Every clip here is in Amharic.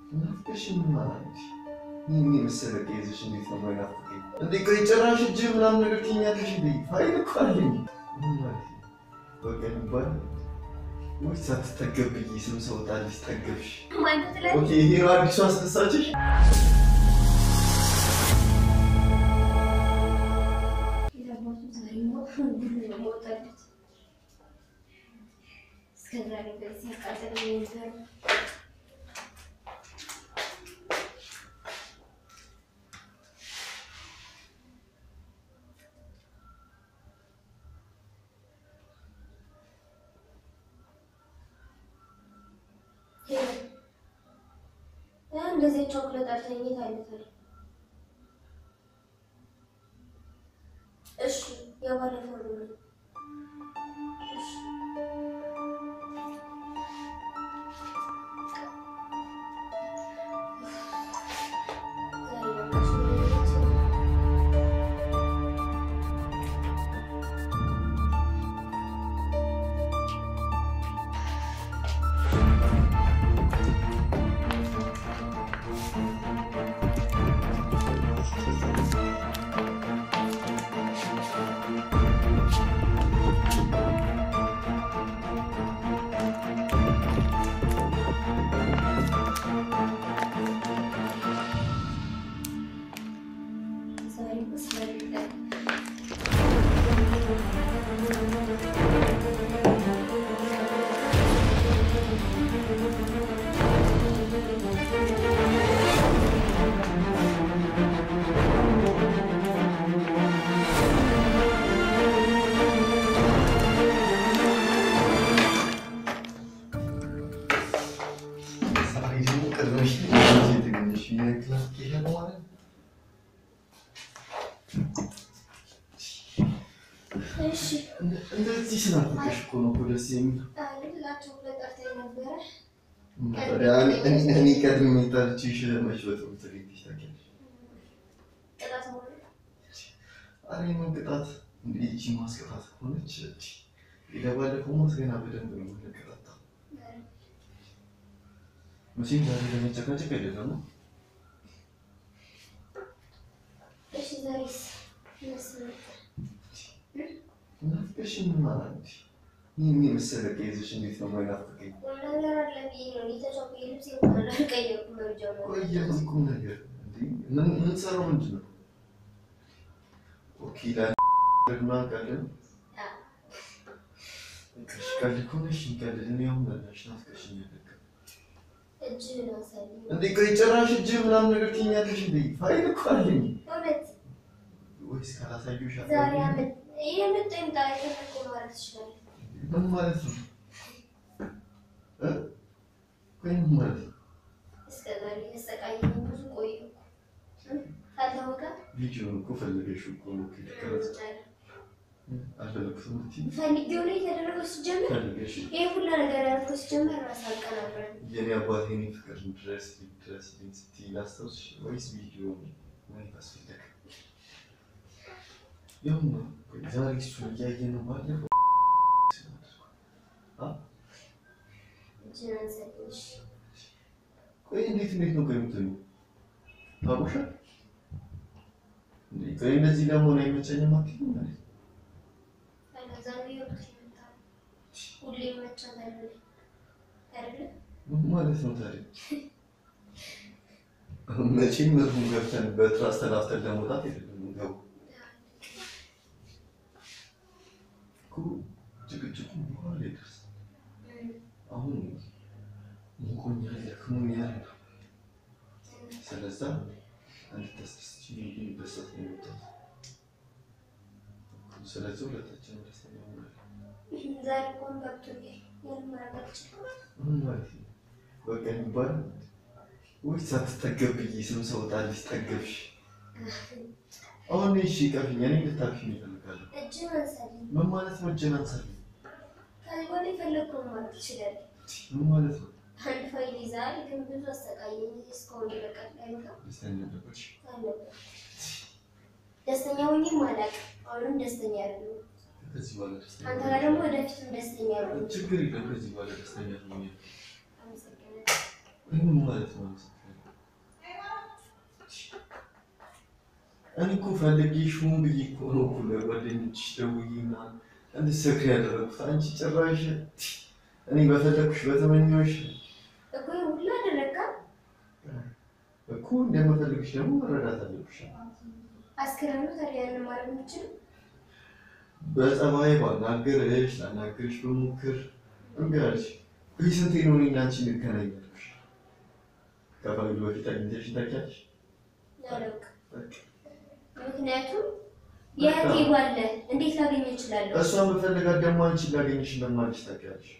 ናፍቀሽ ምን ማለት ነው? ይህን የመሰለ ከይዘሽ እንዴት ነው የማይናፍቀኝ? እንዴ ቆይ ጭራሽ እጅ ምናምን ነገር ትይኛለሽ እንዴ? ፋይል እኮ አለኝ። ምን ማለት ነው? በቃ ይባል ወይስ ሳትጠገብ ብዬ ስም ሰው ጣልሽ ጠገብሽ? ማለት ላይ ኦኬ ይሄ ነው አዲሱ አስደሳችሽ? የታባቱ ዛሬ ነው ሁሉ ነው የወጣለት። እስከ ዛሬ ድረስ ሲያቃጥለኝ ነበር። እንደዚህ ቾክሌት አልተኝት አይነታል። እሺ የባለፈው ነው። እሺ ዛሬ በቃ እሺ ዛሬ በስመ ዛሬ ደግሞ ቀድመሽ የተገኘሽ የክላስ ኬሻ ነው ማለት ነው? እሺ እንደ- እንደዚህ ስናፍቅሽ እኮ ነው እኮ ደስ የሚለው። ልላቸው ብለህ ጠርተኸኝ ነበረ። ታዲያ እኔ- እኔ- እኔ ቀድሜ ጠርቼሽ መች በጥሩ ተገኝተሽ ታውቂያለሽ? ቅጣት ሆነ ኧረ የምን ቅጣት እንደ ይቺ ማስቀጣት ከሆነች እቺ የባለፈው ማስ ገና በደንብ ነው የምንቀጣጣው። መቼም ዛሬ ለመጨቃጨቅ አይደለም ነው። እሺ ዛሬስ ይመስላል ናፍቀሽ ምን ማለት ነው? ይህን የመሰለ ከይዘሽ እንዴት ነው የማይናፍቀኝ? ቁም ነገር አለ ብዬ ነው ሊተጫው ልብስ እንኳን አልቀየርኩም። መርጃው ነው ቆየ ምን ቁም ነገር እንዴ? ምን የምንሰራው ምንድን ነው? ኦኬ ለግማ ቀልድ ቀሽ ቀልድ ከሆነሽ ቀልድ እኔ አሁን በላሽ ናፍቀሽኛል። በቃ እጅህን አሳየኝ። እንዴ ቆይ ጭራሽ እጅ ምናምን ነገር ትይኛለሽ እንዴ? ፋይል እኮ አለኝ። እውነት ወይስ ካላሳየሁሽ ዛሬ አታውቂም? አመት ይህ ምጥ ይምጣ የፈለከው ማለት ትችላለህ። ምን ማለት ነው? እ? ቆይ ምን ማለት ነው? እስከ ዛሬ ያሰቃየኝ ብዙ ቆየሁ እኮ እ? ካልታወቀ ቪዲዮውን እኮ ፈልገሽው እኮ ነው ከተቀረጸ አልፈለኩትም ብትይ ፈልጌው ላይ የተደረገው ሲጀምር ፈልገሽ ይህ ሁላ ነገር ያልኩህ ሲጀምር ራስ አቀናብረን የኔ አባት የኔ ፍቅር ድረስ ድረስ ስትይ ላስታውስሽ ወይስ ቪዲዮ ማየት አስፈለገ? ያው ነው ቆይ ዛሬ እሱን እያየ ነው ባለፈው እጅህን አንሳልኝ። እሺ ቆይ እንዴት እንዴት ነው ቆይ የምትለው ታውሻል እንዴ ቆይ እንደዚህ ለመሆን አይመቸኝም አትይም ማለት ነው ዛሬ ወቅት ይመጣል። ሁሌ መቻት አይደለ አይደለ ምን ማለት ነው ታዲያ መቼም መርሁን ገብተን በትራስ ተላፍተን ለመውጣት አይደለም ገቡ እኮ ጭቅጭቁ በኋላ ይደርስ አሁን ሙቆኛል ደክሞኛል ስለዛ እንድታስደስች እንድንደሰት ነው የመጣሁት ስለዚህ ሁለታችንም ደስተኛ ሆናለን ዛሬ እንኳን ገብቶኛል። ምንም ማድረግ አልችልም። ምን ማለት ነው በቃ የሚባል ወይስ ሳትጠገብ ብዬ ስም ሰው ጣልሽ ጠገብሽ አሁን እሺ ቀፊኝ እኔ ልታቅፊኝ ይፈልጋለሁ እጅህን አንሳልኝ። ምን ማለት ነው እጄን አንሳልኝ ከዚህ በኋላ የፈለግከውን ማለት ትችላለህ። ምን ማለት ነው አንድ ፋይል ይዘሃል፣ ግን ብዙ አሰቃየኝ። እስካሁን ይበቃል። አይበቃም? ደስተኛ ነበርሽ አልነበረም። ደስተኛ ሆኜም አላውቅም። አሁንም ደስተኛ አይደለሁም። ከዚህ በኋላ ደስተኛ አንተ ጋር ደግሞ ወደፊትም ደስተኛ ነው። ችግር የለም ከዚህ በኋላ ደስተኛ ሆኛል አመሰግናለሁ። ምን ማለት ነው? እኔ እኮ ፈልጌሽ ሆን ብዬ እኮ ነው እኮ ለጓደኞችሽ ደውዬ ምናምን እንድትሰክሪ ያደረኩት። አንቺ ጭራሽ እኔ በፈለግኩሽ በተመኘሁሽ እኮ ሁሉ አደረጋ እኮ እንደምፈልግሽ ደግሞ መረዳት አለብሽ። አስክረኑ ታዲያ ያንን ማድረግ የምችል በጸባይ ባናገርሽ ላናገርሽ በሞክር እምቢ አልሽ። ይህ ስንቴ ነው እኔና አንቺ እንገናኝ ያልኩሽ? ከፈለግ በፊት አግኝተሽ ታውቂያለሽ? ያለውቅ በቃ ምክንያቱም የእህቴ ባለ እንዴት ላገኝ እችላለሁ? እሷን በፈለጋት ደግሞ አንቺን ላገኝሽ እንደማልሽ ታውቂያለሽ።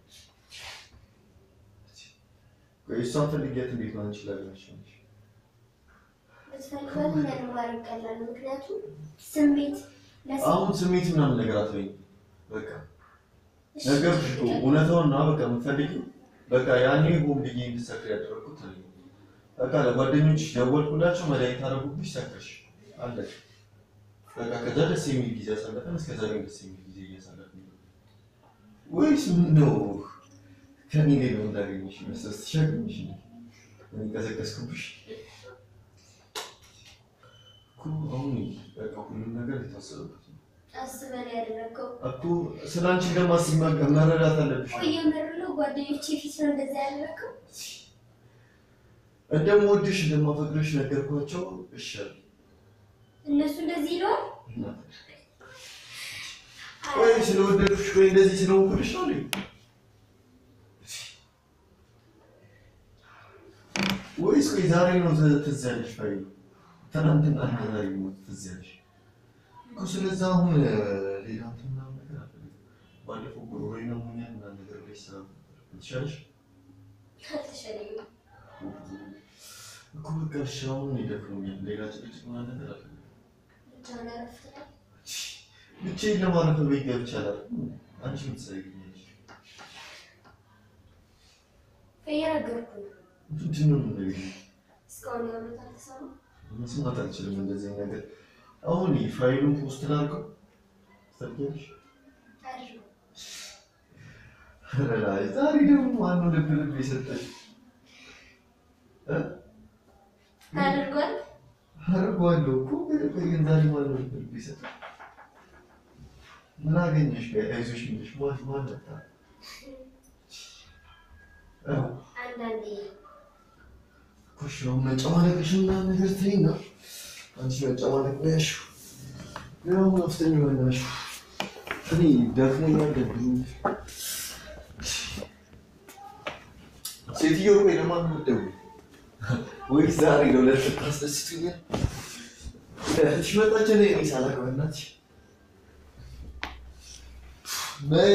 ቆይ እሷን ፈልጊያት እንዴት ነው አንቺን ላገኝሽ የምልሽ? ብትፈልጋት ያንን ማድረግ ቀላል ነው። ምክንያቱም ስሜት ለስ- አሁን ስሜት ምናምን ነገር አትበይኝ። በቃ ነገርኩሽ እኮ እውነታውን ነው። በቃ የምትፈልጊው በቃ ያኔ ሆን ብዬ እንድትሰክሪ ያደረኩት እኔ ነኝ። በቃ ለጓደኞችሽ ደወልኩላቸው፣ መድኃኒት አደረጉብሽ፣ ሰከርሽ፣ አለቀ። በቃ ከዛ ደስ የሚል ጊዜ አሳለፈን። እስከዛ ግን ደስ የሚል ጊዜ እያሳለፍን ነው ወይስ ምን ነው? ከኔ ላይ ነው እንዳገኘሽ መሰስ ትሻገኝሽ እኔ ቀሰቀስኩብሽ እኮ። አሁን በቃ ሁሉም ነገር የታሰበበት ነው አስበን ያደረገው እኮ። ስለ አንቺ እንደማስብ መ- መረዳት አለብሽ። ቆየ ምርለው ጓደኞቼ ፊት ነው እንደዛ ያደረገው። እንደምወድሽ እንደማፈቅርሽ ነገርኳቸው። እሺ አሉ። እነሱ እንደዚህ ይለዋል። ወይ ስለወደዱሽ ወይ እንደዚህ ስለሆንኩልሽ ነው እንዴ? ወይስ ቆይ ዛሬ ነው ት- ትዝ ያለሽ? ፋይ ትናንትና እና ዛሬ ነው ትዝ ያለሽ እኮ። ስለዛ አሁን እ፣ ሌላ እንትን ምናምን ነገር አልፈልግም። ባለፈው ጉሮሮዬን አሞኛል ምናምን ነገር ላይ ስራ ትሻለሽ አልተሻለኝም። እኮ በቃ እሺ፣ አሁን ይደክሞኛል። ሌላ ጭቅጭቅ ምናምን ነገር አልፈልግም። ብቻህን አረፍ ትላለህ። ብቻዬን ለማረፍ ቤት ገብቼ አላውቅም። አንቺ ምን ትሰሪልኛለሽ? እየነገርኩህ ነው። ምንድን ነው የምትነግሪኝ? እስካሁን ያሉት አልተሰማም። መስማት አልችልም እንደዚህ አይነት ነገር። አሁን ፋይሉን ፖስት ላድርገው ትፈልጊያለሽ? አድርገው። ኧረ ላይ ዛሬ ደግሞ ማነው ልብ ልብ የሰጠሽ? እ? አድርጓል። አድርጓለሁ እኮ ቆይ ግን ዛሬ ማነው ልብ ልብ የሰጠሽ? ምን አገኘሽ? ቆይ አይዞሽ የሚልሽ ማን ማን መጣ? እ? አንዳንዴ ኩሽ ነው መጨማለቅሽ ምናምን ነገር ተይና፣ አንቺ መጨማለቅ ነው ያልሽው። ያው መፍተኝ በናትሽ እኔ ደክሞኛል፣ ደብሮኛል። ሴትዮ ቆይ ለማን ነው የምትደውይው? ወይስ ዛሬ ለሁለት ታስደስቱኛል? እህትሽ መጣች እኔ እኔ ሳላውቅ በእናትሽ ነይ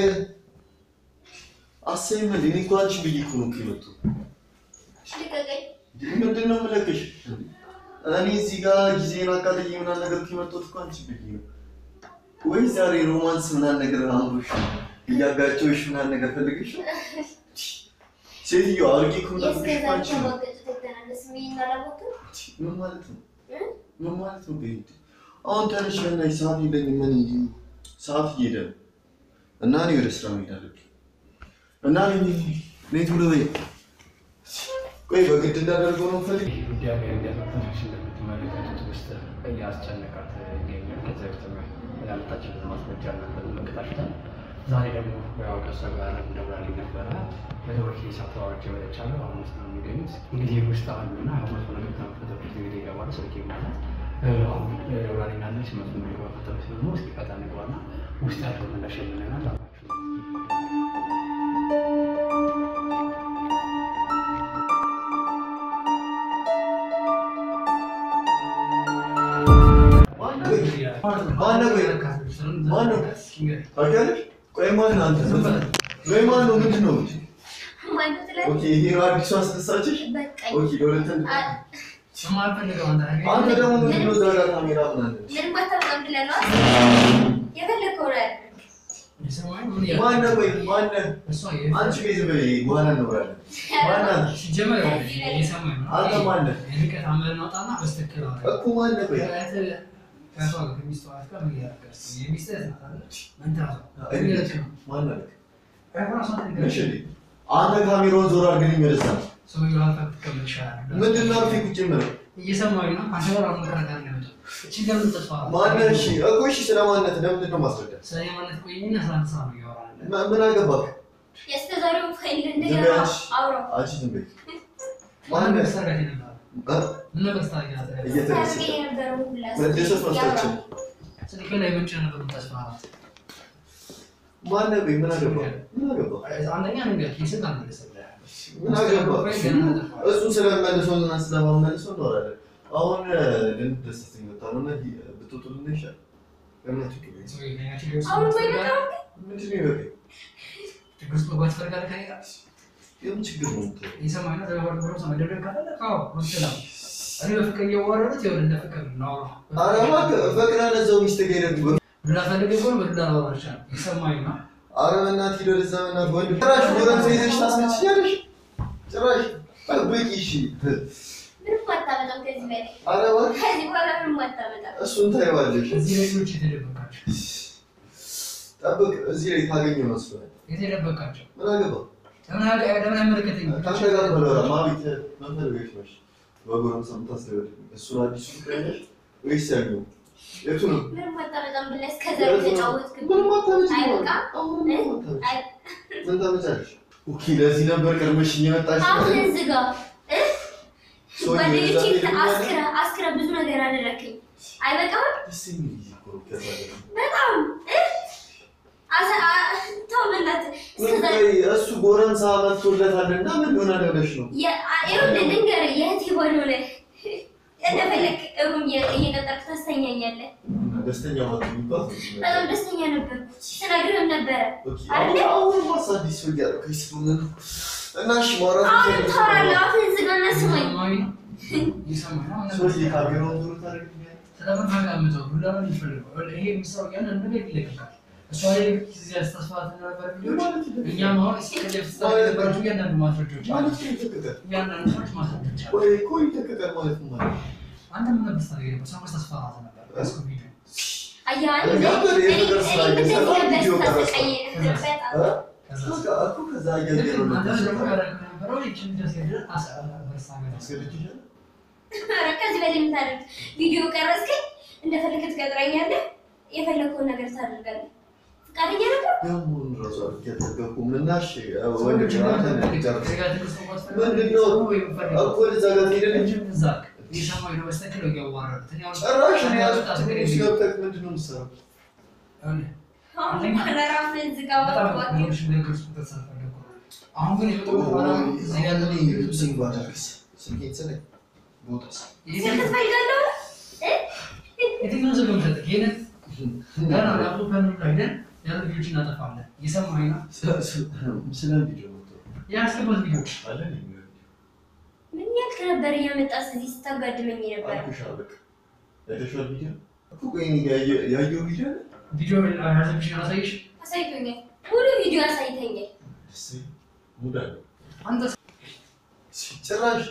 አሰይም እንደ እኔ እኮ አንቺ ብዬሽ እኮ ነው እኮ የመጣሁት። ልቀቀኝ። ምንድን ነው የምለቅሽ? እኔ እዚህ ጋር ጊዜን አቃጥዬ ምናምን ነገር የመጣሁት እኮ አንቺ ብዬሽ ነው። ወይስ ዛሬ ሮማንስ ምናምን ነገር አምሮሽ እያጋጨሁሽ ምናምን ነገር ፈልገሽ ነው? ሴትዮ አድርጌ እኮ የምጠብቅሽ እኮ የእስከዛሬ አንቺ ነው። ከማገጭት የተናነስ ስሜን አላወቅም። ምን ማለት ነው? እ? ምን ማለት ነው? ቤት አሁን ተነሽ በእናትሽ፣ ሰዓት የለኝም። ምን ይሄ ሰዓት እየሄደ ነው እና እኔ ወደ ስራ መሄድ አለብኝ እና እኔ እኔ ቶሎ በይ። ቆይ በግድ እንዳደርገው ነው ፈልግ ይህ ጉዳይ ላይ እንደተፈተሽ እንደምትመለከቱት ውስጥ እያስጨነቃት ይገኛል። ከዚ በፊት ያመጣችን ማስረጃ ነበር መቅጣሽታል። ዛሬ ደግሞ ያው ከእሷ ጋር እንደብራልኝ ነበረ በደወል ሳተዋዎች ወደቻለ አሁን ውስጥ ነው የሚገኙት። እንግዲህ ውስጥ አሉና መቶ ነገር ከመፈተበት እንግዲህ ይገባሉ። ስልክ ማለት አሁን ደብራልኝ ያለች መቶ ነገር ከመፈተበት ደግሞ እስኪ ቀጣ ንግባና ውስጥ ያለው ምላሽ የምንናል አላችሁ ማነው? ቆይ ማነው? ታውቂያለሽ? ቆይ ማነው አንተ? ቆይ ማነው? ምንድን ነው? ማነው ትላለህ? ኦኬ ይሄ ነው አዲሱ አስነሳችሽ? በቃኝ። ኦኬ ለሁለተኛ አ- አንተ ደግሞ ምንድን ነው እዛ ጋር ካሜራ ምናምን? ምንም አታውቅም ብለህ ነዋ። የፈለከውን አድርግ። ማነው? ቆይ ማነው? አንቺ ቤት በይ በኋላ እንወራለን። ማነው? አንተ ማነህ? እኮ ማነህ? ቆይ ማነህ? እሺ አንተ ካሜራውን ዞር አድርግልኝ ወደዛ። ሰውዬው አልፈህ ብትቀመጥ ይሻላል። ምንድን ነው አርፌ ቁጭ የምለው? እየሰማሁኝ ነው። አንተ ጋር አሁን መከራከር ነው የመጣው። እቺን ለምን ተስፋ ማነህ? እሺ እኮ እሺ፣ ስለ ማንነት ለምንድን ነው ማስረዳት? ስለ የማነት ቆይኝና ስለ አንተ ስራ ነው እያወራን ያለ። ማ- ምን አገባህ? የእስከ ዛሬውን ፋይል ዝም እንደገና በይ አንቺ። አውራው አንቺ ዝም በይ። ምን ነበር ማነህ? ስታደርግ የነበረው? እ? ምን ነበር ስታደርግ የነበረው? እየተደሰተ ታርጌ የነበረውን ሁላ መደሰት ያውራው። ማስታችን ስልክ ላይ ምንጭ ነበር የምታስፈራራት። ማነህ? ቆይ ምን አገባህ? ምን አገባህ? አንደኛ ነገር ኪስን አልመለሰልህም። ምን አገባህ? እሱን ስለመልሰው እና ስለማመልሰው እናወራለን። አሁን ልንደሰት የመጣ ነው እና ብትወጡልን ይሻላል። ለምን አትወጡልኝ? አሁን ወይ በጣም ምንድን ነው ይበቃኝ? ችግር ውስጥ መግባት ትፈልጋለህ ከእኔ ጋር? የምን ችግር ነው የምትለው? እየሰማኸኝ ነው? ተባባሪ ብሎ ሰው መደብደብ ከፈለክ አዎ፣ መብትህ ነው። እኔ በፍቅር እያዋረዱት ይኸውልህ እንደ ፍቅር እናውራ። ኧረ እባክህ ፈቅዳ ለዛው ሚስትህ ጋር ሄደህ ዱላ ፈልገህ ከሆነ በዱላ ላወራ እችላለሁ። እየሰማኸኝ ነው? ኧረ በእናትህ ሂድ ወደዛ በእናትህ ወንድ ጭራሽ ጎረምሳ ይዘሽ ታስመችኛለሽ? ጭራሽ ጠብቂ እሺ። ምንም አታመጣም ከዚህ በላይ ኧረ እባክህ ከዚህ በኋላ ምንም አታመጣም። እሱን ታይዋለሽ። እዚህ ላይ ልጆች የተደበቃቸው ጠብቅ፣ እዚህ ላይ ታገኘው መስሎኝ። የተደበቃቸው ምን አገባህ? ለምን አያ- ለምን አይመለከተኝም? ከአንተ ጋር በለወራ ማቤት ምን ፈልገሽ ነሽ? በጎረምሳ የምታስደበድብ እሱን አዲሱ ፍቅረኛሽ ወይስ ያኛው? የቱ ነው? ምንም አታመጣም ብለህ እስከ ዛሬ ተጫወትክብኝ። ምንም አታመጭም። አይበቃም? አሁን ምንም አታመጭም። አይ- ምን ታመጫለሽ? ኦኬ፣ ለዚህ ነበር ቀድመሽኝ የመጣሽ። አፍህን ዝጋ። እ? ሰውዬው ጓደኞቼ የዛኔ ፊት ደግሞ አስክረ አስክረ ብዙ ነገር አደረክኝ። አይበቃም? ደስ የሚል ጊዜ እኮ ነው ከዛ በላይ። በጣም እ? አሰ- አ- ተው በእናትህ እስከ ምን ዛሬ ቆይ፣ እሱ ጎረምሳ መጥቶለታልና ምን ይሆናል ብለሽ ነው? የ- አ- ይኸውልህ ልንገርህ የእህቴ ባል ሆነህ እንደፈለግ ሩም እየ- እየቀጠርክ ታስተኛኛለህ። ደስተኛ ማለት የሚባል በጣም ደስተኛ ነበርኩ። ስነግርህም ነበረ። ኦኬ፣ አይደለ? አሁን አሁን ማሳ አዲስ ሰው እያደረገች ስለሆነ ነው። እና እሺ ማውራት አሁንም የምትፈልጊው ታወራለህ። አፍህን ዝጋና ስማኝ። እየሰማኸኝ ነው? እየሰማኸኝ ነው? አሁን ሰውዬ ካሜራውን ዞር ታደርግልኛለህ? ስለምን ታጋምጠው? ዱላ ነው የሚፈልገው። ይኸውልህ ይሄ የሚሰራው እያንዳንዱ ነገር ይለቀቃል። እሷ ላይ ጊዜ ያስተስፋት ነበር ቪዲዮች ማለት ነው። እኛም አሁን እስከዚህ ፍጻሜ የነበራቸው እያንዳንዱ ማስረጃዎች አሉ። ማለት ነው ይተከታል። እያንዳንዱ ሰዎች ማስረጃዎች አሉ። ወይ እኮ ይተከታል ማለት ነው ማለት ነው። አንተ ምን ነበር ስታደርግ የነበረው? ሰዎች ታስፈራራት ነበር። እስኩ ቪዲዮ አየህ አይደል? እኔ እኔ- ነበር እኔ- የፍቅር እኔ ስራ እንደዚህ እየሰራሁ ነበር ቪዲዮ ስታሰቃየኝ ቀረጽኩ። በጣም። እ? ከዛ በቃ እኮ ከዛ ልክ እያየሁ ነው አንተ ደግሞ የምትሰራው። ያደረግህ የነበረው ይህችን ድረስ ሄደህ አስ- በርሳ ነገር አስገድጄሻለሁ? ኧረ ከዚህ በላይ የምታደርግ ቪዲዮ ቀረጽከኝ፣ እንደፈለግህ ትቀጥረኛለህ፣ የፈለግከውን ነገር ታደርጋለህ። ፈቃደኛ ነበር? ያሁን ራሱ አድርጌ አልጠገብኩም እና እሺ፣ ሰዎች ወንድ ጋር አንተ ነህ ከዚህ የምትጨርሰው። ጋር ትዕግስት እንኳን ምንድን ነው? ወይ የምፈልገው እኮ ወደዛ ጋር ትሄዳለህ እንጂ እንጂ እዛ እየሰማኸኝ ነው? በስተክል እያዋረዱት እኔ አሁን ጭራሽ እኔ አንተ ያልኩት አትግደኝ። ውስጥ ገብተህ ምንድን ነው የምትሰራው? አሁን አንደኛ- በኋላ ራስህን ዝጋ። በጣም እባክህ። ነገሮች ነገር ውስጥ ተሳፈልኩ። አሁን ግን የመጣሁት ዓላማ እዚህ ያለ ስልክ ባደርግስ? ስልኬን ስለኝ ቦታስ? ስልክ ትፈልጋለህ? እ? የትኛውን ስልክ የምሰጥህ? ይሄንን ገና ላፕቶፕህን ሁሉ ሄደን ያሉ ቪዲዮዎች እናጠፋለን። እየሰማኸኝ ነው? ስለ ቪዲዮ ነው ያስገባት ቪዲዮዎች አለ የሚለው ምን ያልክ ነበር እየመጣህ እዚህ ስታጋድመኝ ነበር? አልኩሽ አበቃ። አይተሽዋል ቪዲዮ እኮ ቆይ እኔ ያየ- ያየው ቪዲዮ አለ? ቪዲዮ ያዘብሽን አሳይሽ። አሳይቶኛል። ሙሉ ቪዲዮ አሳይተኛል። ደስ ይላል። ሙድ አለው። አንተ ጭራሽ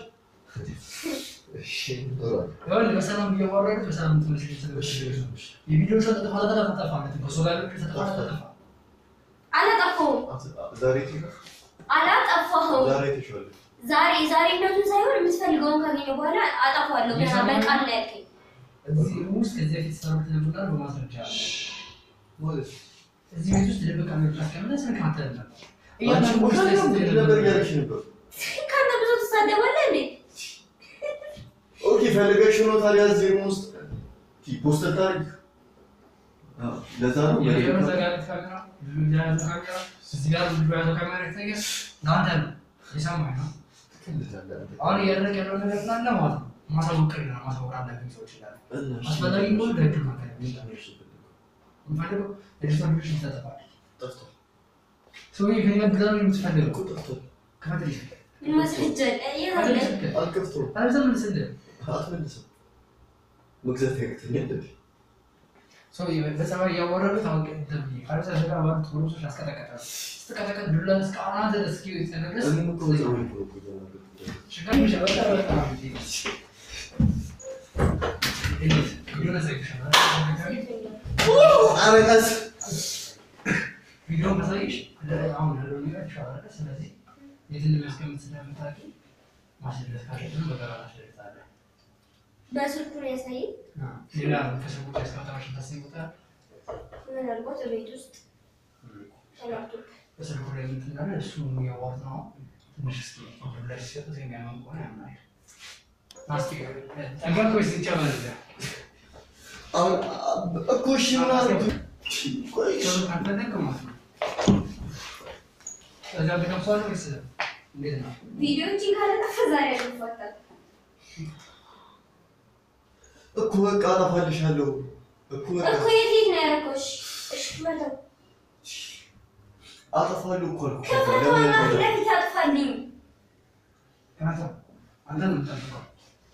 እሺ ኖሯል። ይኸውልህ በሰላም እያዋረዱት በሰላም ትምህርት ቤት ስለምትደርሱ የቪዲዮ ሰው ተጠፋ ተጠፋ ተጠፋ ማለት ነው። ከእሱ ጋር ያለው ተጠፋ ተጠፋ አላጠፋሁም፣ ዛሬ አይተሽዋል? አላጠፋሁም። ዛሬ አይተሽዋል? ዛሬ ዛሬነቱን ሳይሆን የምትፈልገውን ካገኘ በኋላ አጠፋዋለሁ። ገና በቃል ነው ያልከኝ። እዚህ ውስጥ ከዚህ በፊት ሰሩት ነበር በማስረጃ አለ። ማለት እዚህ ቤት ውስጥ ደብቃ ነው ያስቀምጠ ስልክ አተል ነበር አንቺ እያንዳንዱ ቦታ ውስጥ ላይ ነው ስትሄድ ነበር ነበር እያለሽ ነበር። ከአንተ ብዙ ትሳደባለህ እንዴ? ኦኬ ፈልገሽ ነው ታዲያ እዚህ ሩም ውስጥ ፖስተር ታሪክ ለዛ ነው የሆነ እዛ ጋር ያሉት ካሜራ ልጁ የያዘው ካሜራ እዚህ ጋር ልጁ የያዘው ካሜራ ይታያል። ለአንተ ነው የሰማኸኝ ነው። አሁን እያደረግ ያለው ነገር ስላለ ማለት ነው ማሳወቅ ነው ማሳወቅ አለብኝ ሰዎች ይላሉ። አስፈላጊ ከሆነ ለህግ ማካሄድ የምፈልገው ልጅቷ ልጆች ይታጠፋል። ሰውዬ ከእኔ ጋር ግዛ ነው የምትፈልገው ከፈት ልጅ ምን ማስረጃ አለ? የት አለ? አልከፍቶም አለዛ መልስልህ አትመልስም መግዛት ያቅተኛል ሰው በጸባይ እያወረዱ ታወቂ ተብዬ ካለዛ ሸጋ ባሉት ጎረሶች አስቀጠቀጣሉ። ስትቀጠቀጥ ዱላ እስከ አናት ድረስ እስኪ ድረስ እኔም እኮ በፀጉሬ እኮ ነው እኮ እየተናገርኩት ያለሁት። ሸጋ ሚሻ በጣም በጣም እንዴት ቪዲዮ ነሳይሻል ኧረ ቀስ ቪዲዮ መሳይሽ አሁን ያለው ነገር ይሻላል። ስለዚህ የት እንደሚያስቀምጥ ስለምታውቂ ማስደሰት ካለብን በጋራ እናስደስታለን። በስልኩ ነው ያሳየኝ። ሌላ ከስልኩ ያስቀምጠናቸው ታስቦታ ምናልባት ቤት ውስጥ ላፕቶፕ በስልኩ ላይ እንትን እንዳለ እሱ የዋት ነው ትንሽ እስኪ ላይ ሲሰጥ ዜና ከሆነ ያምናል ማስቲ ጠንቀቅ ወይስ ይጨመርልህ? አሁን እኮ እሺ ምን አድርግ? ቆይ እሺ። ቶሎ ካልፈለግ ማለት ነው። እዛ ብትከፍተዋለህ ወይስ እንዴት ነው? ቪዲዮዎችን ካለጠፈ ዛሬ ያልፋታል። እኮ በቃ አጠፋልሻለሁ እኮ በቃ እኮ የት የት ነው ያደረገው? እሺ እሺ መተው አጠፋለሁ እኮ አልኩ። ከፈተዋና ለምን ፊት ለፊት አጥፋልኝ። ከመተው አንተ ነው የምትጠብቀው።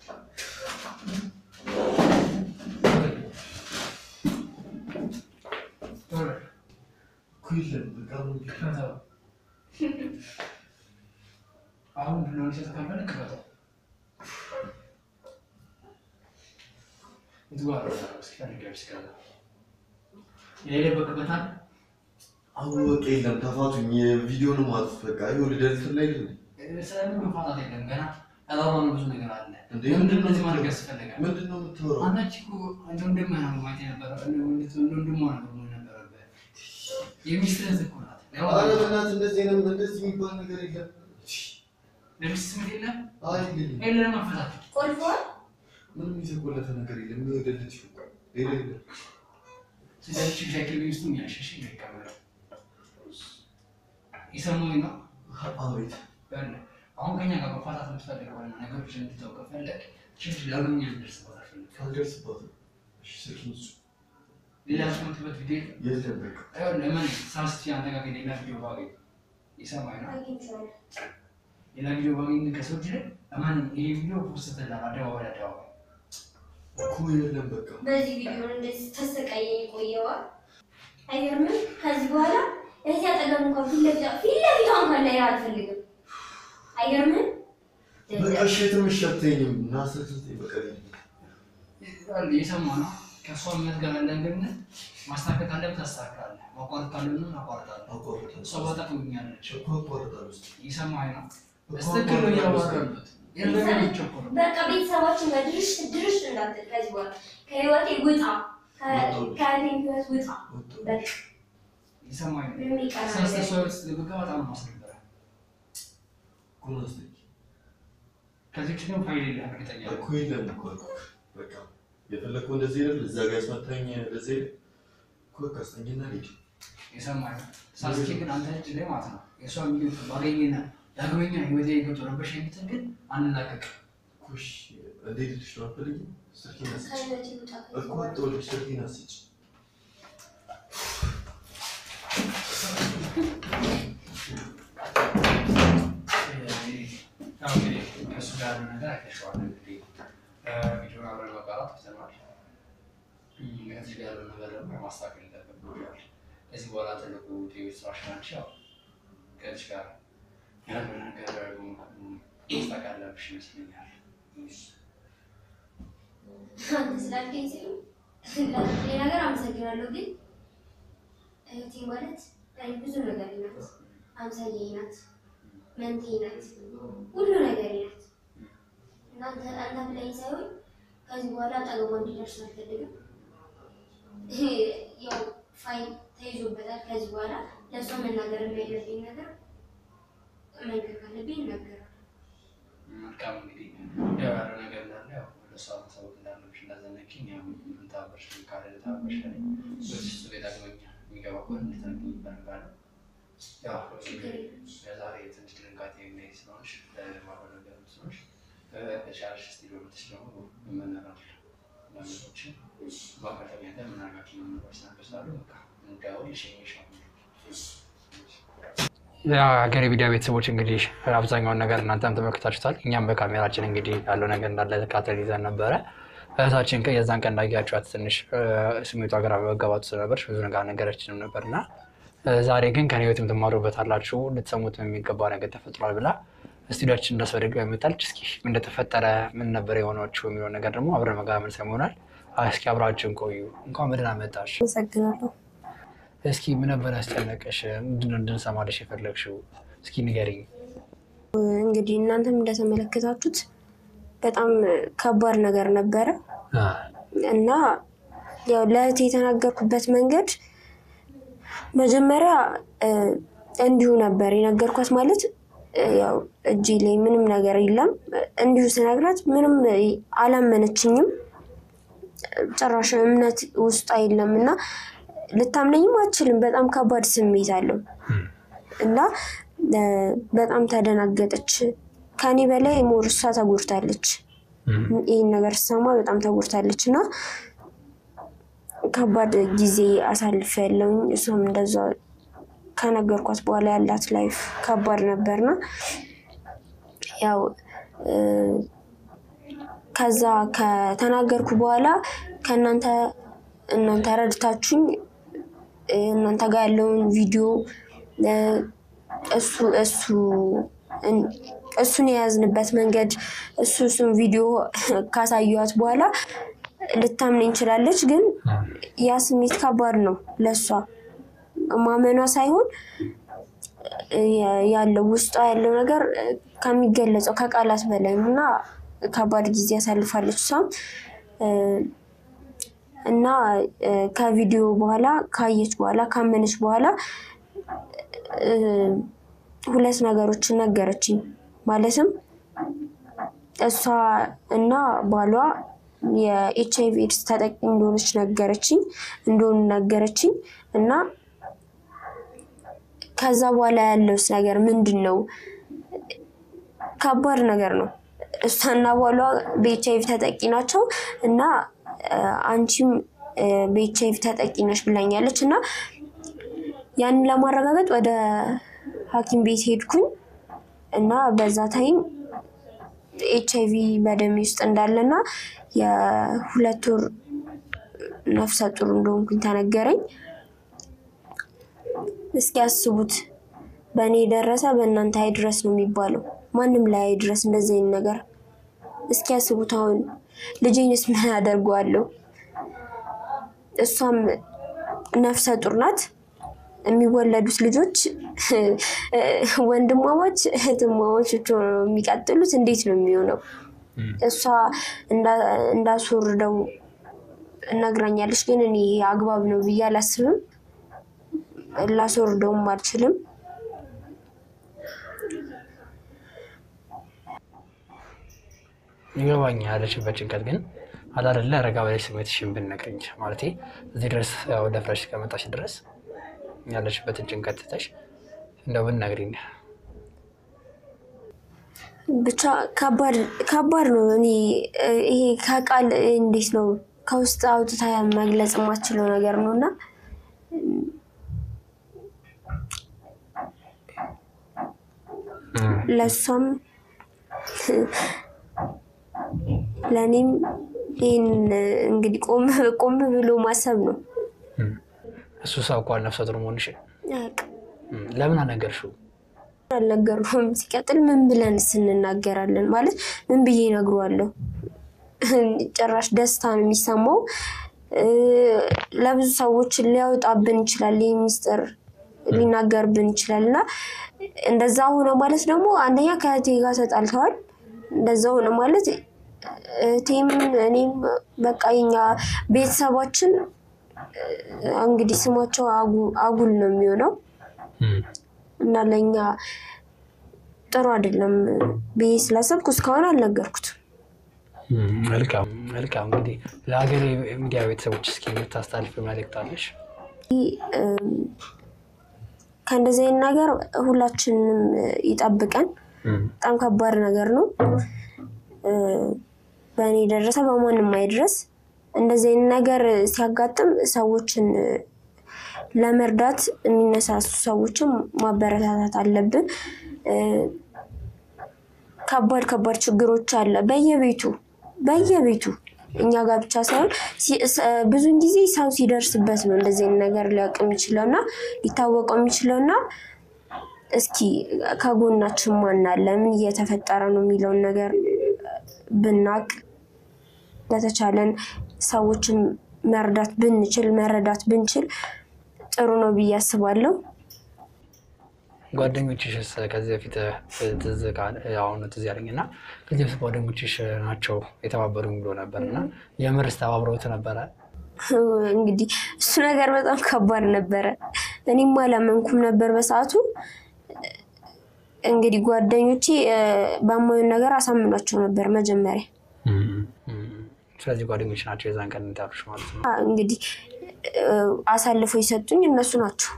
ቶሎ በል። እኮ የለም በቃ ምን ቢል ክፈተው። አሁን ብሎን ሲሰጥ ካልፈለግ ክፈተው። የቱ ጋር ነው ያለው? እስኪ ፈልገው እስኪ ከዛ የደበቅበት አለ? አሁን በቃ የለም ተፋቱኝ። የቪዲዮን ማጥፍ በቃ ይኸው ልደልት ላይ አይደል ስለምን መፋታት የለም ገና ያላወራነው ብዙ ነገር አለ። እንዴ? ለምንድን ነው እዚህ ማድረግ ያስፈልጋል? ምንድን ነው የምታወራው? አንዳች እኮ እንደ ወንድምህ ነው ማየት የነበረው እንደ ወንድም እንደ ወንድሟ ነበር መሆን የነበረብህ። የሚስትህ እህት እኮ ናት። ያው ኧረ በእናትህ እንደዚህ አይነት እንደዚህ የሚባል ነገር የለም። ለሚስት ስሜት የለም አይ የለም የለም መፈታት ቆልፈዋል። ምንም የተቆለፈ ነገር የለም። ይወደልች ሌላ የለም። ስለዚህ ሻኪል ሚስቱ የሚያሸሽ ይቀበለው የሰሙኝ ነው አቤት ያለ አሁን ከኛ ጋር መፋታት የምትፈልግ ከሆነ ነገሮች እንድተው ከፈለግ ችግር ዳግመኛ እንድደርስበት አልፈልግም። ካልደርስባትም እሺ ስልኪን ስጡ። ሌላ ስምትበት ቪዲዮ የለም በቃ አይሆን ለምን ሳስቲ አንተ ጋር ሌላ ቪዲዮ ባገኝ ይሰማኝ ነው አግኝቼዋለሁ። ሌላ ቪዲዮ ባገኝ ከሰዎች ላይ ለማን ይሄ ቪዲዮ ፖስት ተላል አደባባይ አደባባይ እኮ የለም በቃ በዚህ ቪዲዮ እንደዚህ ተሰቃየኝ ቆየዋል። አይገርምም? ከዚህ በኋላ እዚህ አጠገብ እንኳን ፊት ለፊቷ ፊት ለፊቷ እንኳን ላይ አልፈልግም። አይገርምም? በቃ እሺ የትም እሺ አትይኝም። እና ስልክ ስጠኝ በቃ ልሂድ። የሰማ ነው ከእሷ እምነት ጋር ያለን ግንኙነት ማስተካከል ካለብህ ታስተካክላለህ፣ ማቋረጥ ካለብህ ማቋረጣለህ። አቋርጣለሁ። እሷ ባጠቅምኛለች እኮ አቋርጣለሁ እስኪ። ይሰማኝ ነው እኮ በስትክክል ነው አቋርጣለሁ እስኪ። እያወራሉት የለም የሚቸኩለው በቃ ቤተሰባችን ጋር ድርሽ ድርሽ እንዳትል ከዚህ በኋላ ከህይወቴ ውጣ፣ ከ- ከእኔ ህይወት ውጣ። ወጣሁ። በቃ ይሰማኝ ነው ምንም ይቀር ስለዚህ ነገር እሷ ውስጥ ልብጋ በጣም ነው ማስነበረ እኮ ነው አስጠኝ። ከዚህ ውጭ ግን ፋይል የለህም እርግጠኛ ነኝ። እኮ የለም እኮ አልኩህ። በቃ የፈለግከው እንደዚህ አይደል? እዛ ጋር ያስመታኝ እንደዚህ አይደል? እኮ በቃ አስጠኝና ልሂድ። የሰማኝ ነው ሳስቼ ግን አንተ እጅ ላይ ማለት ነው የእሷ ሚሊዮን ባገኘና ዳግመኛ ህይወቴ ገብቶ ረበሽ የምትል ግን አንላቀቅ እኮ እሺ፣ እንዴት ልልሽ ነው? አትፈልጊም? ስልኬን አስጭ። ከህይወቴ ውጣ ከዚህ እኮ በኋላ። ወጣሁልሽ፣ ስልኬን አስጭ። ያው እንግዲህ ከእሱ ጋር ያለው ነገር አይተሽዋል። እንግዲህ ቪዲዮ አብረን መጋራት ትተናል። ከዚህ ጋር ያለው ነገር ደግሞ ማስተካከል ይጠበቅብሻል። ከዚህ በኋላ ትልቁ ቲቪ ስራሽ ናቸው። ያው ከዚህ ጋር ያለው ነገር ደግሞ ማስተካከል ያለብሽ ይመስለኛል። አንተ ስላልከኝ ሲሉ ላልከኝ ነገር አመሰግናለሁ። ግን እህቴ ማለት ለእኔ ብዙ ነገር ናት። አምሳዬ ናት፣ መንቴ ናት፣ ሁሉ ነገር ናት። እናንተ አንተ ብላኝ ሳይሆን ከዚህ በኋላ አጠገቧ እንዲደርስ አልፈልግም። ያው ፋይል ተይዞበታል። ከዚህ በኋላ ለእሷ መናገር ያለብኝ ነገር መንገር ካለብኝ ይናገራል። መልካም እንግዲህ ያው ያለው ነገር እንዳለ ያው ለእሷ ማሳወቅ እንዳለብሽ እንዳዘነኪኝ ያው ምን ታበርሽ ካለ ታበርሽ ላይ በዚህ ውስጥ ቤት ዳግመኛ የሚገባ ከሆነ እንድትነግሪኝ እፈልጋለሁ። ያው ለዛሬ ትንሽ ድንጋጤ የሚያይ ስለሆንሽ ለማሆን ነገር ስለሆንሽ ከቻልሽ ስቱዲዮ መጥተሽ ደግሞ መመነራል ነገሮችን በአጋጣሚ ያለ የምናደርጋቸው ነገሮች ናበሳሉ በቃ እንዳውል ይሸኝሽ የሀገሬ ቪዲዮ ቤተሰቦች እንግዲህ አብዛኛውን ነገር እናንተም ተመልክታችሁታል። እኛም በካሜራችን እንግዲህ ያለው ነገር እንዳለ ተካተል ይዘን ነበረ። እህታችን ቀን የዛን ቀን እንዳያችኋት ትንሽ ስሜቷ ግራ መጋባቱ ስለነበረች ብዙ ነገር ነገረችንም ነበር እና ዛሬ ግን ከኔ ህይወት የምትማሩበት አላችሁ ልትሰሙት የሚገባ ነገር ተፈጥሯል ብላ ስቱዲያችን እንዳስበደግ መጣለች። እስኪ ምን እንደተፈጠረ ምን ነበር የሆነችው የሚለው ነገር ደግሞ አብረን መጋራ ምን ሰሙ ይሆናል። እስኪ አብራችን ቆዩ። እንኳን በደህና መጣሽ። አመሰግናለሁ። እስኪ ምን ነበር ያስጨነቀሽ? ምንድን ነው እንድንሰማለሽ የፈለግሽው? እስኪ ንገሪኝ። እንግዲህ እናንተም እንደተመለከታችሁት በጣም ከባድ ነገር ነበረ እና ያው ለእህቴ የተናገርኩበት መንገድ መጀመሪያ እ፣ እንዲሁ ነበር የነገርኳት። ማለት እ፣ ያው እጄ ላይ ምንም ነገር የለም እንዲሁ ስነግራት ምንም አላመነችኝም። ጭራሽ እምነት ውስጥ የለም እና ልታምነኝም አትችልም። በጣም ከባድ ስሜት አለው እና እ፣ በጣም ተደናገጠች። ከኔ በላይ ሞር እሷ ተጎድታለች። ይህን ነገር ስሰማ በጣም ተጎድታለች እና ከባድ ጊዜ አሳልፍ ያለውኝ እሷም እንደዛ ከነገርኳት በኋላ ያላት ላይፍ ከባድ ነበርና ያው እ፣ ከዛ ከተናገርኩ በኋላ ከእናንተ እናንተ ረድታችሁኝ እ፣ እናንተ ጋር ያለውን ቪዲዮ እ፣ እሱ እሱ እን- እሱን የያዝንበት መንገድ እሱ እሱን ቪዲዮ ካሳየኋት በኋላ ልታምነኝ እንችላለች። ግን ያ ስሜት ከባድ ነው ለእሷ ማመኗ ሳይሆን እ፣ ያለው ውስጧ ያለው ነገር እ፣ ከሚገለጸው ከቃላት በላይ ነው እና ከባድ ጊዜ ያሳልፋለች እሷም እ፣ እና እ፣ ከቪዲዮ በኋላ ካየች በኋላ ካመነች በኋላ እ፣ ሁለት ነገሮችን ነገረችኝ። ማለትም እሷ እና ባሏ የኤች አይቪ ኤድስ ተጠቂ እንደሆነች ነገረችኝ እንደሆኑ ነገረችኝ እና ከዛ በኋላ ያለውስ ነገር ምንድን ነው? ከባድ ነገር ነው። እሷና ባሏ በኤች አይቪ ተጠቂ ናቸው እና እ፣ አንቺም እ፣ በኤች አይቪ ተጠቂ ነሽ ብላኛለች እና ያንን ለማረጋገጥ ወደ ሐኪም ቤት ሄድኩኝ እና በዛ ታይም ኤች አይቪ በደሜ ውስጥ እንዳለና የሁለት ወር ነፍሰ ጡር እንደሆንኩኝ ተነገረኝ። እስኪ ያስቡት፣ በእኔ የደረሰ በእናንተ አይድረስ ነው የሚባለው። ማንም ላይ አይድረስ እንደዚህ አይነት ነገር። እስኪ ያስቡት፣ አሁን ልጄንስ ምን አደርገዋለሁ? እሷም ነፍሰ ጡር ናት። የሚወለዱት ልጆች ወንድማማች እህትማማች ብቻ ነው የሚቀጥሉት። እንዴት ነው የሚሆነው? እሷ እንዳ- እንዳስወርደው እነግራኛለች፣ ግን እኔ ይሄ አግባብ ነው ብዬ አላስብም። ላስወርደውም አልችልም። ይገባኛል ያለችበት ጭንቀት ግን አላደለ ረጋ በላይ ስሜትሽን ብትነግሪኝ ማለቴ እዚህ ድረስ ያው ደፍረሽ እስከመጣሽ ድረስ ያለችበትን ጭንቀት ትተሽ እንደው ብትነግሪኝ። ብቻ ከባድ ከባድ ነው። እኔ እ፣ ይሄ ከቃል እንዴት ነው ከውስጥ አውጥታ መግለጽ የማትችለው ነገር ነው እና ለእሷም ለእኔም ይህን እንግዲህ ቆም ቆም ብሎ ማሰብ ነው። እሱ ሰው እኮ ነፍሰ ጡር መሆንሽን አያውቅም። እም፣ ለምን አልነገርሽው? አልነገርኩም። ሲቀጥል ምን ብለንስ እንናገራለን? ማለት ምን ብዬ እነግረዋለሁ? ጭራሽ ደስታ ነው የሚሰማው። እ፣ ለብዙ ሰዎች ሊያወጣብን ይችላል፣ ይህ ሚስጥር ሊናገርብን ይችላል እና እንደዛ ሆነ ማለት ደግሞ አንደኛ ከእህቴ ጋር ተጣልተዋል። እንደዛ ሆነ ማለት እህቴም እኔም በቃ የኛ ቤተሰባችን እ፣ እንግዲህ ስማቸው አጉ- አጉል ነው የሚሆነው እም፣ እና ለእኛ ጥሩ አይደለም ብዬ ስላሰብኩ እስካሁን አልነገርኩትም። እም፣ መልካም መልካም። እንግዲህ ለሀገሬ ሚዲያ ቤተሰቦች እስኪ የምታስተላልፍ መልእክት አለሽ? እም፣ ከእንደዚህ አይነት ነገር ሁላችንም ይጠብቀን። እም፣ በጣም ከባድ ነገር ነው። እ፣ በእኔ የደረሰ በማንም አይድረስ። እንደዚህ አይነት ነገር ሲያጋጥም ሰዎችን እ፣ ለመርዳት የሚነሳሱ ሰዎችን ማበረታታት አለብን። እ፣ ከባድ ከባድ ችግሮች አለ በየቤቱ በየቤቱ እኛ ጋር ብቻ ሳይሆን ሲ- ስ- ብዙን ጊዜ ሰው ሲደርስበት ነው እንደዚህ አይነት ነገር ሊያውቅ የሚችለው እና ሊታወቀው የሚችለው እና እስኪ ከጎናችን ማን አለ፣ ምን እየተፈጠረ ነው የሚለውን ነገር ብናቅ በተቻለን ሰዎችን መርዳት ብንችል መረዳት ብንችል ጥሩ ነው ብዬ አስባለሁ። ጓደኞችሽስ ከዚህ በፊት ትዝ ካለ አሁን ትዝ ያለኝ እና ከዚህ በፊት ጓደኞችሽ ናቸው የተባበሩኝ ብሎ ነበር እና የምርስ ተባብረውት ነበረ? እንግዲህ እሱ ነገር በጣም ከባድ ነበረ። እኔም አላመንኩም ነበር በሰዓቱ። እንግዲህ ጓደኞቼ እ፣ በማዩን ነገር አሳምኗቸው ነበር መጀመሪያ። ስለዚህ ጓደኞች ናቸው የዛን ቀን እንዳሉሽ ማለት ነው። አ፣ እንግዲህ እ፣ አሳልፈው የሰጡኝ እነሱ ናቸው።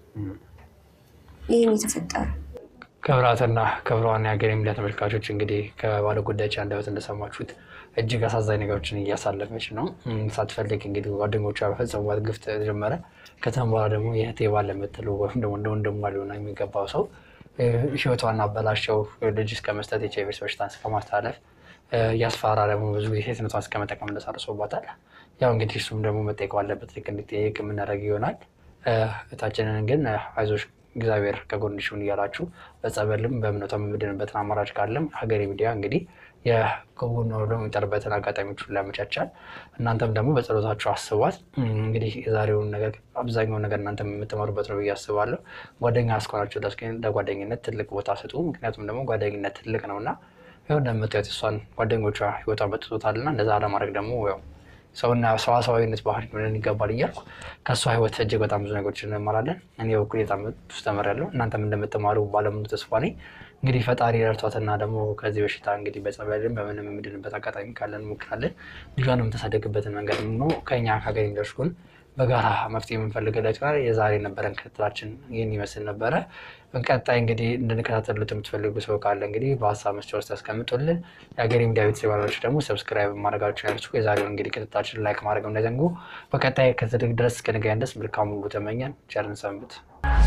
ይህን የተፈጠረው ክብራትና ክብሯን የሀገር ሚዲያ ተመልካቾች እንግዲህ ከባለ ጉዳያችን አንደበት እንደሰማችሁት እጅግ አሳዛኝ ነገሮችን እያሳለፈች ነው። እም፣ ሳትፈልግ እንግዲህ ጓደኞቿ በፈጸሙባት ግፍ ተጀመረ። ከተም በኋላ ደግሞ የእህቴ ባል የምትለው ወይም ደግሞ እንደ ወንድሟ ሊሆን የሚገባው ሰው እ፣ ህይወቷን አበላሸው። ልጅ እስከ መስጠት ኤች አይ ቪ በሽታን እስከ ማስተላለፍ እ፣ እያስፈራራ ደግሞ ብዙ ጊዜ ሴትነቷን እስከ መጠቀም እንደሳርሶባታል። ያው እንግዲህ እሱም ደግሞ መጠየቅ ባለበት ልክ እንዲጠየቅ የምናደርግ ይሆናል። እ፣ እህታችንን ግን እ፣ አይዞሽ እግዚአብሔር ከጎንሽ ይሁን እያላችሁ በጸበልም በእምነቷም የምድንበትን አማራጭ ካለም ሀገሬ ሚዲያ እንግዲህ የጎን ወርዶ የሚጠርበትን አጋጣሚዎች ሁሉ ያመቻቻል። እናንተም ደግሞ በጸሎታችሁ አስቧት። እም፣ እንግዲህ የዛሬውን ነገር አብዛኛውን ነገር እናንተ የምትማሩበት ነው ብዬ አስባለሁ። ጓደኛ እስከሆናችሁ ድረስ ግን ለጓደኝነት ትልቅ ቦታ ስጡ። ምክንያቱም ደግሞ ጓደኝነት ትልቅ ነው እና ያው እንደምታዩት እሷን ጓደኞቿ ህይወቷን በጥቶታል እና እንደዛ ለማድረግ ደግሞ ያው ሰውና ሰዋሰዋዊነት ባህል ሊሆንን ይገባል እያልኩ ከእሷ ህይወት እጅግ በጣም ብዙ ነገሮች እንማራለን። እኔ በኩል በጣም ብዙ ተምሬያለሁ። እናንተም እንደምትማሩ ባለሙሉ ተስፋ ነኝ። እንግዲህ ፈጣሪ ረድቷትና ደግሞ ከዚህ በሽታ እንግዲህ በጸበልም በምንም የምድንበት አጋጣሚ ካለን እንሞክራለን። ልጇን የምታሳደግበትን መንገድ ነው ከኛ ከሀገር የሚደርስ ጎን በጋራ መፍትሄ የምንፈልግለት ይሆናል። የዛሬ ነበረን ክትትላችን ይህን ይመስል ነበረ። በቀጣይ እንግዲህ እንድንከታተሉት የምትፈልጉ ሰው ካለ እንግዲህ በሀሳብ መስጫ ውስጥ ያስቀምጡልን። የሀገሬ ሚዲያ ቤተሰብ ባሎች ደግሞ ሰብስክራይብ ማድረጋችሁ ያልሱ የዛሬውን እንግዲህ ክትትላችን ላይክ ማድረግ እንዳይዘንጉ። በቀጣይ ክትትል ድረስ እስክንገናኝ ድረስ መልካም ሁሉ ተመኘን። ቸርን ሰንብት።